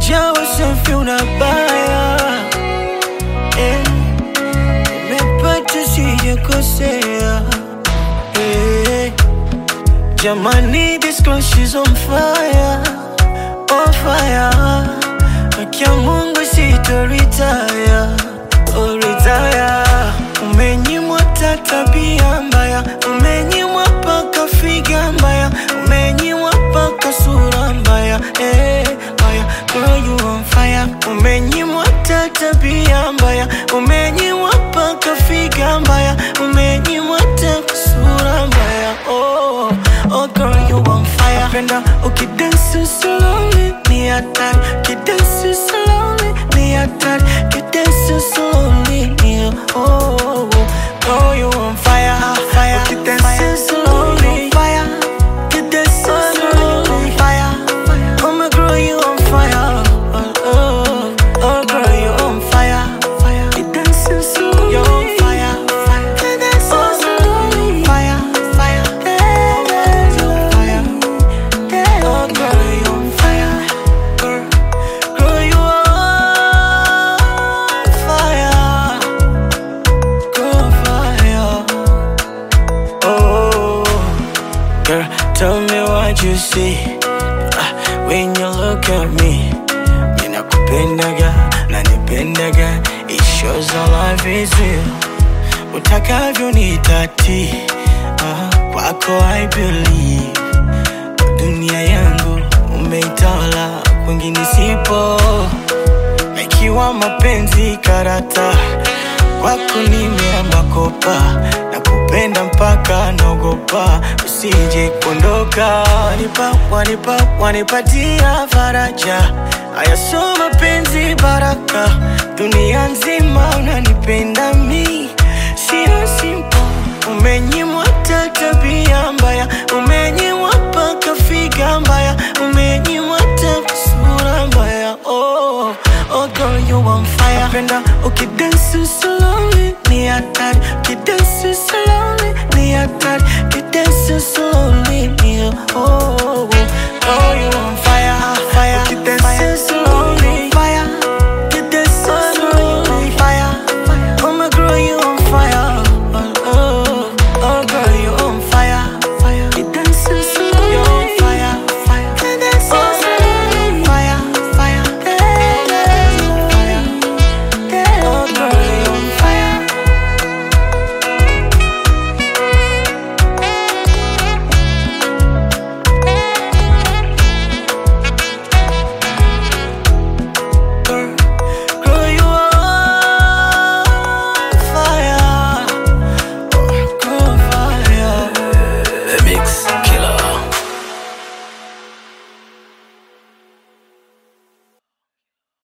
umejawa safi unabaya eh, nimepata sijakosea eh, jamani this girl she's on fire on fire akia Mungu sitoritaya oh, retire umenyimwa ta tabia mbaya umenyimwa paka figa mbaya umenyimwa paka sura mbaya eh, mbaya girl you on fire umenyimwa ta tabia mbaya umenyimwa paka figa mbaya umenyimwa ta sura mbaya oh, oh girl you on fire penda ukidansi slowly ni hatari kidansi slowly ni hatari kidansi slowly ni oh, oh, oh you on fire fire ukidansi slowly fire kidansi slowly fire oh my girl you on fire oh, oh, oh girl you on fire fire kidansi slowly you on fire fire kidansi slowly fire fire kidansi fire Oh, girl, you on fire. Girl, girl, you on fire. Girl, fire. Oh, girl, tell me what you see Ah, when you look at me. Ninakupendaga, nanipendaga. It shows our life is real. Utakavyo nitati, ah, kwako I believe dunia yangu umeitawala, kwingine sipo. Na ikiwa mapenzi karata, kwako nimeamba kopa, na kupenda mpaka naogopa usije kuondoka. Wanipa, wanipa, wanipatia faraja, haya sio mapenzi baraka, dunia nzima unanipenda mi, sio simple Umenyimwa ta tabia mbaya, umenyimwa paka figa mbaya, umenyimwa ta sura mbaya. Oh, oh girl you on fire. Napenda ukidansi slowly ni hatari, ukidansi slowly ni hatari, ukidansi slowly ni oh, oh, oh you on fire.